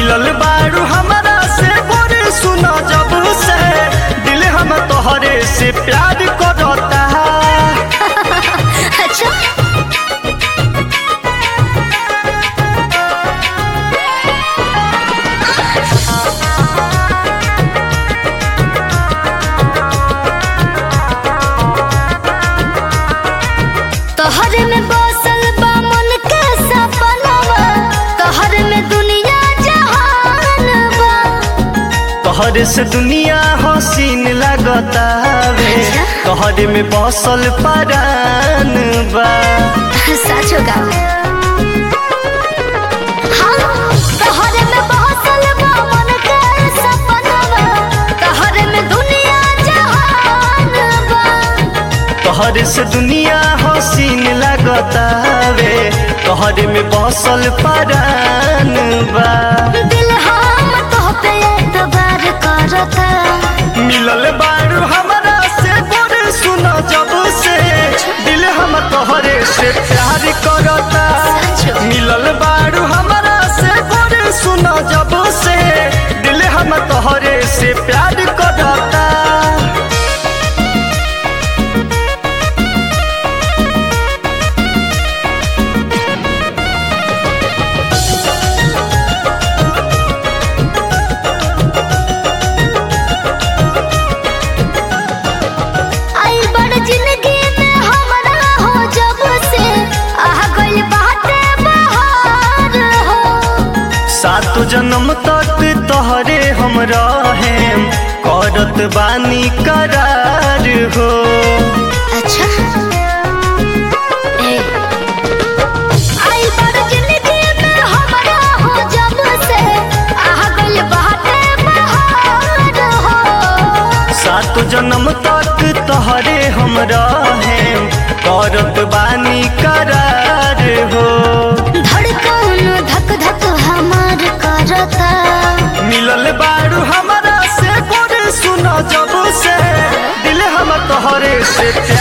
मिलल बारू हमरा से गोरे सुना जब से दिल हम तोहरे से प्यार करता अच्छा तोहरे में बसल बा मन के सपनवा तोहरे में दुनिया जहान बा तोहरे से दुनिया हसीन लगता वे अच्छा। तोहरे में बसल परान बा सच होगा हाँ तोहरे में बसल बा मन के सपनवा तोहरे में दुनिया जहान बा तोहरे से दुनिया हसीन लगता वे तोहरे में बसल परान बा दिल हम तो पे एतबार करता मिलल बारू हमरा से गोरे सुना जब से दिल हम तोहरे से प्यार करता सच। मिलल बारू हमरा से गोरे सुना जब से दिल हम तोहरे से प्यार करता आई बड़ जिंदगी में हमरा हो जब से आह गइल बाटे बहार हो सात जन्म तक तोहरे हम रहेम करत बानी करार हो अच्छा ए आई बड़ जिंदगी में हमरा हो जब से आह गइल बाटे बहार हो सात जन्म तक तोहरे हम रहेम करत बानी करार हो धड़कन धक धक हमार करता मिलल बारू हमरा से गोरे सुना जब से दिल हम तोहरे से प्यार